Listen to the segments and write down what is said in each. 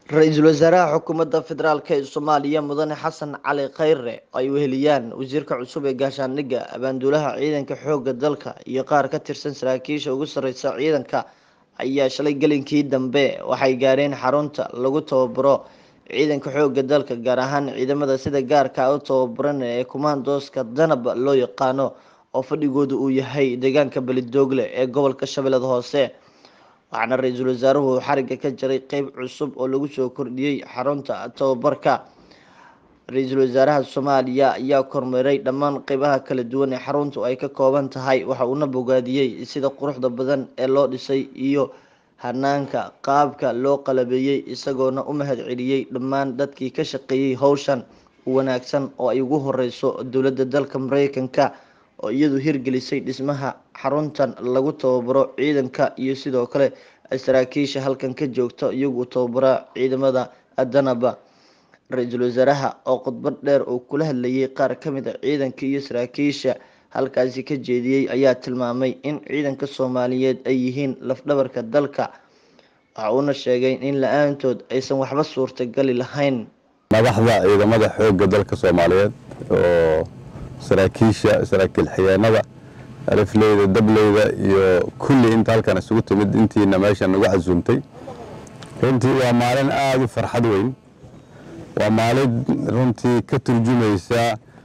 ra-iisul wasaaraha xukuumadda federaalk ee soomaaliya mudane xasan cali khayre ay weheliyaan wasiirka cusub ee gaashaandhigga abaanduulaha ciidanka xooga dalka iyo qaar ka tirsan saraakiisha ugu sareysa ciidanka ayaa shalay gelinkii dambe waxay gaareen xarunta lagu tababaro ciidanka xooga dalka gaar ahaan ciidamada sida gaarka u tababaran ee kumaandooska danab loo yaqaano oo fadhigooda uu yahay deegaanka belidoogle ee gobolka shabeellada hoose waxaana ra-iisul wasaaruhu xariga ka jaray qeyb cusub oo lagu soo kordhiyey xarunta tababarka ra-iisul wasaaraha soomaaliya ayaa kormeeray dhammaan qeybaha kala duwan ee xaruntu ay ka kooban tahay waxa uuna bogaadiyey sida quruxda badan ee loo dhisay iyo hanaanka qaabka loo qalabeeyey isagoona u mahad celiyey dhammaan dadkii ka shaqeeyey howshan wanaagsan oo ay ugu horeyso dowladda dalka mareykanka oo iyadu hirgelisay dhismaha xaruntan lagu tababaro ciidanka iyo sidoo kale saraakiisha halkan ka joogta iyagu tababara ciidamada danaba ra-iisul wasaaraha oo khudbad dheer uu kula hadlayay qaar kamid a ciidanka iyo saraakiisha halkaasi ka jeediyey ayaa tilmaamay in ciidanka soomaaliyeed ay yihiin lafdhabarka dalka waxa uuna sheegay in la-aantood aysan waxba suurtagali lahayn madaxda ciidamada xoogga dalka soomaaliyeed oo saraakiisha saraakiil xigeenada alifleyda dableyda iyo kulli inta halkan isugu timid intiina meeshan nagu casuumtay runtii waa maalin aada u farxad weyn waa maalin runtii ka turjumaysa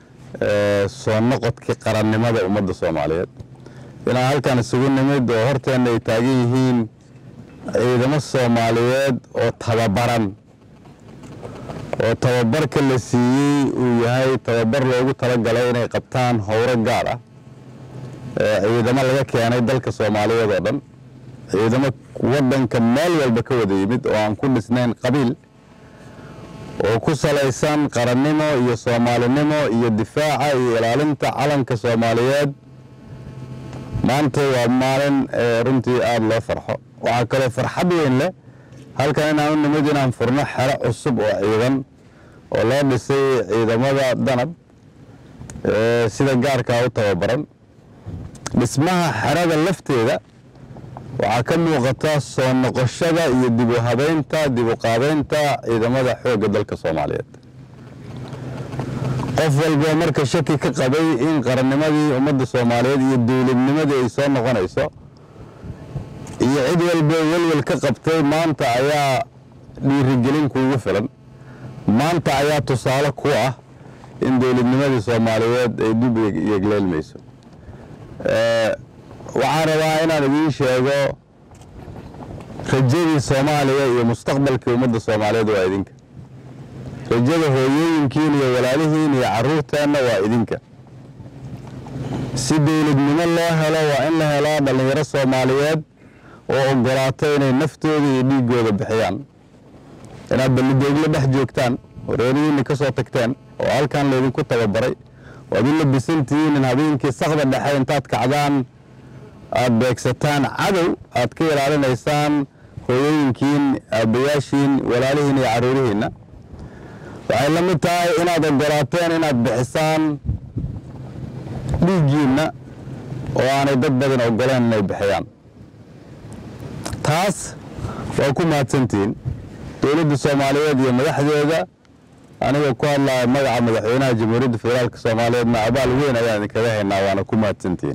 soo noqodkii qarannimada ummadda soomaaliyeed inaan halkan isugu nimid oo horteenna ay taagan yihiin ciidamo soomaaliyeed oo tababaran oo tababarka la siiyey uu yahay tababar loogu talagalay inay qabtaan howro gaar ah ciidamo laga keenay dalka soomaaliyeed oo dhan ciidamo waddanka meel walba ka wada yimid oo aan ku dhisnayn qabiil oo ku salaysan qarannimo iyo soomaalinimo iyo difaaca iyo ilaalinta calanka soomaaliyeed maanta waa maalin runtii aada loo farxo waxaa kaloo farxad weyn leh halkan inaan u nimid inaan furno xero cusub oo ciidan oo loo dhisay ciidamada danab sida gaarkaa u tababaran dhismaha xerada lafteeda waxaa ka muuqata soo noqoshada iyo dib u habeynta dib u qaabeynta ciidamada xoogga dalka soomaaliyeed qof walboo marka shaki ka qabay in qarannimadii ummadda soomaaliyeed iyo dowladnimadii ay soo noqonayso iyo cid walba welwel ka qabtay maanta ayaa dhiirigelin kuugu filan maanta ayaa tusaale ku ah in dowladnimadii soomaaliyeed ay dib yegleelmayso waxaan rabaa inaan idiin sheego rajadii soomaaliya iyo mustaqbalkii ummadda soomaaliyeed waa idinka rajada hooyooyinkiin iyo walaalihiin iyo caruurteenna waa idinka si dowladnimo loo helo waa in la helaa dhallinyaro soomaaliyeed oo ogolaata inay naftooda iyo dhiiggooda bixiyaan inaad ballidoogla dhex joogtaan wareerihiinna ka soo tagteen oo halkan laydinku tababaray waad u labisantihiin in habeenkii sakda dhexe intaad kacdaan aad beegsataan cadow aad ka ilaalinaysaan hooyooyinkiin aabbayaashiin walaalihiin iyo carruurihiinna waxay la mid tahay inaad ogolaateen inaad bixisaan dhiiggiinna oo aanay dad badan ogoleen inay bixiyaan taas waa ku mahadsantihiin dowladda soomaaliyeed iyo madaxdeeda anigoo ku hadlaya magaca madaxweynaha jamhuuriyadda federaalk soomaaliyeedna abaal weyn ayaan idinkaga haynaa waana ku mahadsantihiin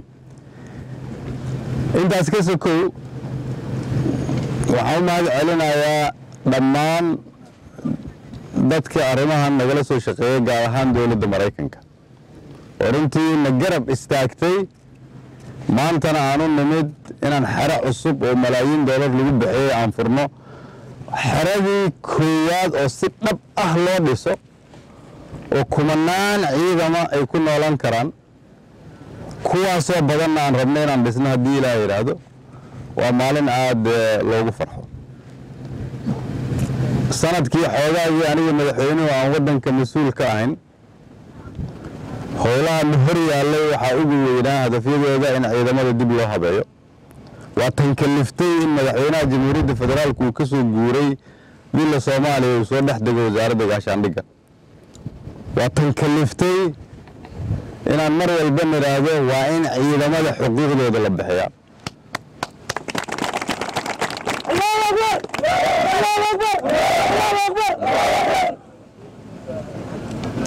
intaas ka sokow waxaan u mahad celinayaa dhammaan dadkii arrimahan nagala soo shaqeeyey gaar ahaan dowladda maraykanka oo runtii na garab istaagtay maantana aan u nimid inaan xero cusub oo malaayiin doolar lagu bixiyey aan furno xeradii koowaad oo si dhab ah loo dhiso oo kumanaan ciidama ay ku noolan karaan kuwaasoo badanna aan rabno inaan dhisno haddii ilaah yidhaahdo waa maalin aada loogu farxo sanadkii xoogaagii aniga madaxweynuhu aan waddanka mas-uul ka ahayn howlaha na hor yaallay waxaa ugu weynaa hadafyadooda in ciidamada dib loo habeeyo waa tan kaliftay in madaxweynaha jamhuuriyadda federaalku uu ka soo guuray dila soomaaliya uu soo dhex dego wasaaradda gaashaandhigga waa tan kaliftay inaan mar walba nidhaahdo waa in ciidamada xuquuqdooda la bixiyaa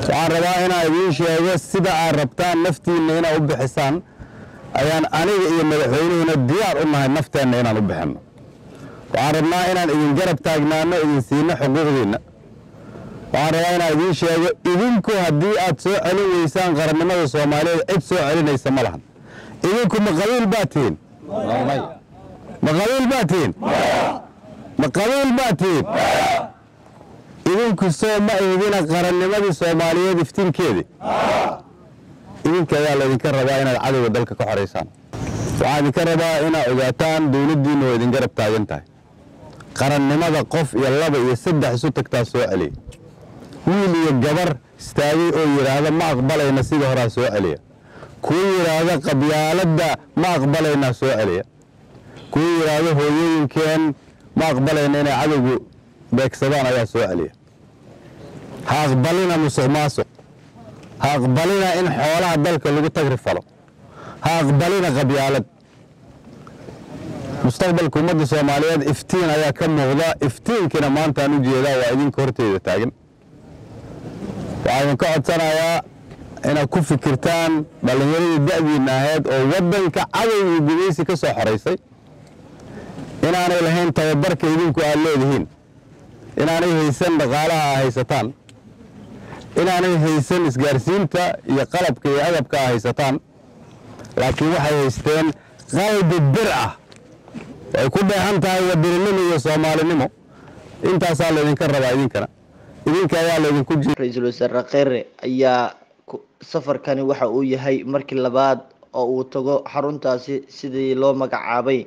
waxaan rabaa inaan idiin sheego sida aad rabtaan naftiinna inaad u bixisaan ayaan aniga iyo madaxweynuhuna diyaar u nahay nafteenna inaan u bixinno waxaan rabnaa inaan idin garab taagnaano idin siino xuquuqdiinna waxaan rabaa inaan idiin sheego idinku haddii aad soo celin weysaan qarannimada soomaaliyeed cid soo celinaysa ma lahan idinku ma qabiil baa tihiin ma qabiil baa tihiin ma qabiil baa tihiin idinku soo ma eedina qarannimadii soomaaliyeed iftiinkeedii idinka ayaa laydinka rabaa inaad cadowga dalka ka xoraysaan waxaan idinka rabaa inaad ogaataan dowladdiinna oo idin garab taagan tahay qarannimada qof iyo laba iyo saddex isu tagtaa soo celiya wiil iyo gabar istaagay oo yidhaahda ma aqbalayna sidii horaa soo celiya kuwa yidhaahda qabyaaladda ma aqbalaynaa soo celiya kuwa yidhaahda hooyooyinkeen ma aqbalayna inay cadowgu beegsadaan ayaa soo celiya ha aqbalina musuq maasuq ha aqbalina in xoolaha dalka lagu tagri falo ha aqbalina qabyaalad mustaqbalka ummadda soomaaliyeed iftiin ayaa ka muuqda iftiinkiina maantaan u jeedaa waa idinka horteyda taagan waxaa idinka codsanayaa inaad ku fikirtaan dhallinyaradii da'diinna ahayd oo waddanka cadow iyo gudaysi ka soo xoraysay inaanay lahayn tababarka idinku aad leedihiin inaanay haysan dhaqaalaha aa haysataan inaanay haysan isgaarsiinta iyo qalabka iyo agabka aa haysataan laakiin waxay haysteen qalbi bir ah ay ku dheehan tahay wadaninimo iyo soomaalinimo intaasaa laydinka rabaa idinkana idinka ayaa laydinku ra-iisul wasaare kheyre ayaa safarkani waxa uu yahay markii labaad oo uu tago xaruntaasi sidii loo magacaabay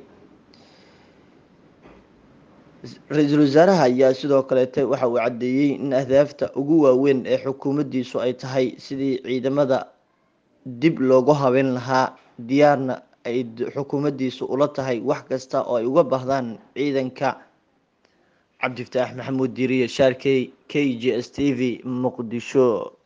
ra-iisul wasaaraha ayaa sidoo kaleete waxa uu caddeeyey in ahdaafta ugu waaweyn ee xukuumaddiisu ay tahay sidii ciidamada dib loogu habeyn lahaa diyaarna ay xukuumaddiisu ula tahay wax kasta oo ay uga baahdaan ciidanka cabdifataax maxamuud diiriye shaarkey k j s t v muqdisho